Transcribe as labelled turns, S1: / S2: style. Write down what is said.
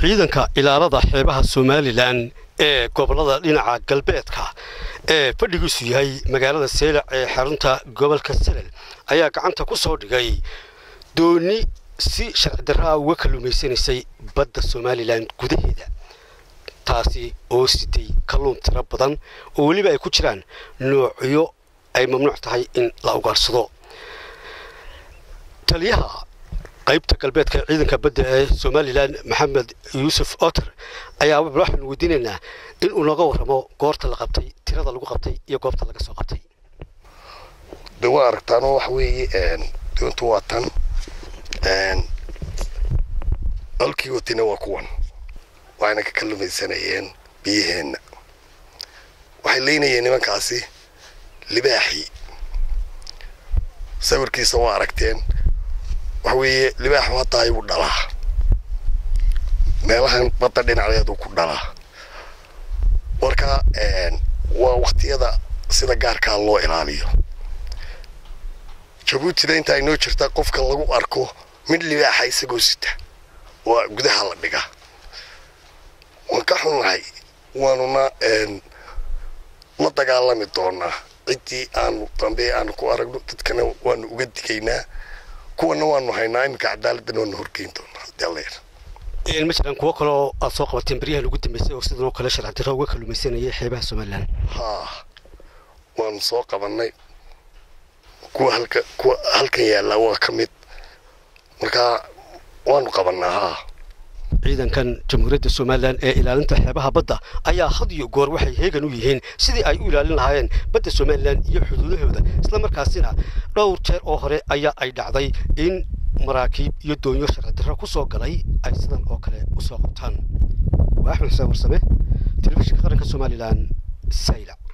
S1: ciidanka ilaalada xeebaha somalilan ee gobolada dhinaca galbeedka ee fadhigiisu yahay magaalada seylac ee xarunta gobolka salel ayaa gacanta ku soo dhigay dooni si sharci darraa uga kalluumaysanaysay badda somalilan gudaheeda taasi oo sitay kalluun tiro badan oo weliba ay ku jiraan noocyo ay mamnuuc tahay in la ugaarsado taliyaha qaybta galbeedka ciidanka badda ee somalilan maxamed yuusuf oter ayaa waxaanu weydiinaynaa in uu nooga warramo goorta la qabtay tirada lagu qabtay iyo goobta laga soo qabtay
S2: de waa aragtaanoo waxa weeye doontu waa tan halkii watina waa kuwan waxayna ka kallumaysanayeen biyaheenna waxay leynayeen nimankaasi libaaxii sawirkiisa waa aragteen waxa weeye libaaxu hadda ayuu dhalaa meelahan badda dhinaceedu ku dhalaa marka waa waktiyada sida gaarkaa loo ilaaliyo jabuutina inta ay noo jirta qofka lagu arko mid libaaxa isagoo sita waa gudaha la dhiga waan ka xunnahay waanuna la dagaalami doonaa ciddii aanu dambe aanu ku aragno dadkana waanu uga digaynaa kuwana waanu haynaa iminka cadaaladdan waanu horgeyn doonaa haddii alla yar
S1: ma jiraan kuwo kaloo aad soo qabateen baryahan ugu dambeysay oo sidan oo kale sharci darro uga kalluumaysanayay xeebaha somalilan
S2: haa waanu soo qabannay kuwa halka kuwa halkan yaallaa waa ka mid marka waanu qabannaa haa
S1: ciidankan jamhuuriyadda somalilan ee ilaalinta xeebaha badda ayaa had iyo goor waxay heegan u yihiin sidii ay u ilaalin lahaayeen badda somalilan iyo xuduudahooda islamarkaasina dhowr jeer oo hore ayaa ay dhacday in maraakiib iyo doonyo sharci darro ku soo galay ay sidan oo kale u soo qabtaan waa axmed xuseen warsame telefishinka qaranka somalilan saylac